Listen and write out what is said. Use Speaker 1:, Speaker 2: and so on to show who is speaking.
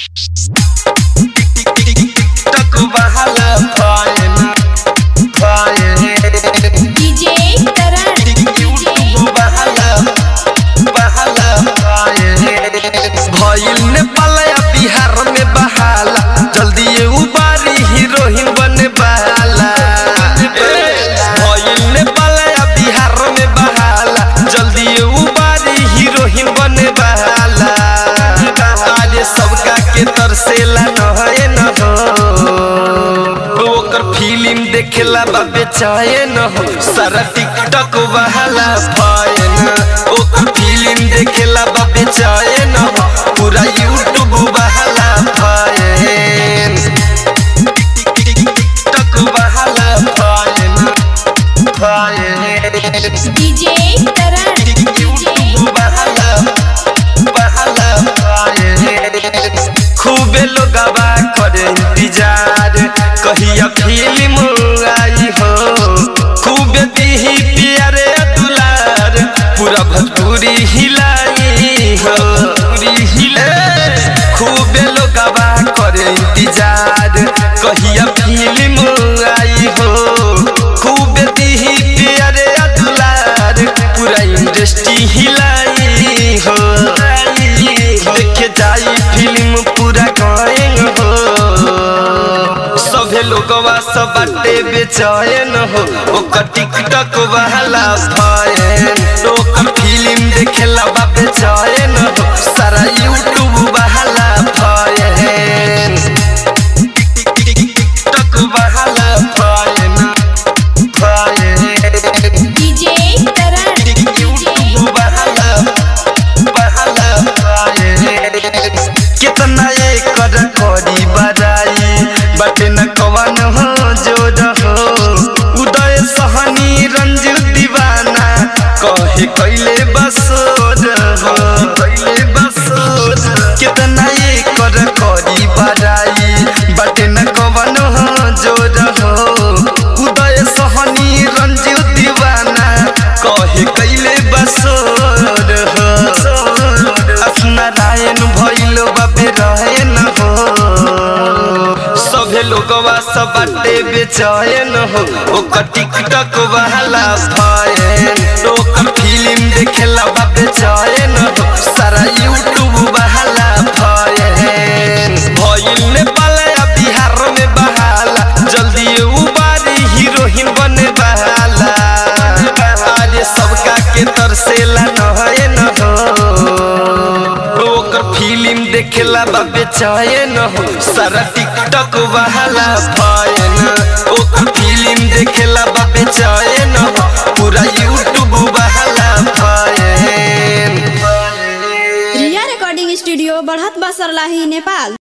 Speaker 1: TikTok बहाला fine fine
Speaker 2: DJ Karan
Speaker 1: YouTube बहाला बहाला फाइन भइल नेपाल या बिहार में बहाला जल्दी ये उबारी हीरोइन बने बहाला भइल नेपाल या बिहार में बहाला जल्दी ये उबारी हीरोइन बने बहाला अरे सबका के तरसेला न है न हो ओकर फिल्म देखेला बा बेचैन हो सारा टिकटक बहाला फाइन ओकर फिल्म देखेला बा बेचैन हो पूरा यूट्यूब बहाला फाइन टिकटक बहाला fine fine
Speaker 2: DJ Karan
Speaker 1: YouTube बहाला बहाला फाइन खूबे लोगवा करे इंतजार कहिया फिल्म आई हो खूबे दीही प्यारे दुलार पूरा भोजपुरी हिलाई हो पूरी हिलाई खूबे लोगवा करे इंतजार कहिया फिल्म आई हो खूबे दीही प्यारे दुलार पूरा इंडस्ट्री हिलाई हो देखे जाई फिल्म पूरा कहेंग हो सभे लोगवा सब बाटे बेचैन हो ओकर टिकटक वाला फाइन ओकर फिल्म देखेला बा बेचैन हो सारा यूट्यूब वाला फाइन टिकटक वाला fine fine
Speaker 2: DJ Karan
Speaker 1: YouTube वाला वाला फाइन कितना ये कर करी बड़ाई बट न कवन हो जोर हो उदय सहनी रंजू दीवाना कहे कैले बसोर हो कैले बसोर कितना ये कर करी बड़ाई बट न कवन हो जोर हो उदय सहनी रंजू दीवाना कहे कैले बसोर हो नारायण भइलो बाबे रहे न हो सभे लोगवा सब बाटे बेचैन हो ओकर टिकटक वाला फाइन ओकर फिल्म देखेला बा बेचैन हो सारा यूट्यूब वाला फाइन भइल नेपाल या बिहार में बहाला जल्दी ये उबारी हीरोइन बने बहाला अरे सबका के तरसेला न है न हो ओकर फिल्म देखेला बा बेचैन हो सारा टिकटक वाला फाइन ओकर फिल्म देखेला बा बेचैन हो पूरा यूट्यूब वाला फाइन
Speaker 3: रिया रिकॉर्डिंग स्टूडियो बढ़त बसरलाही नेपाल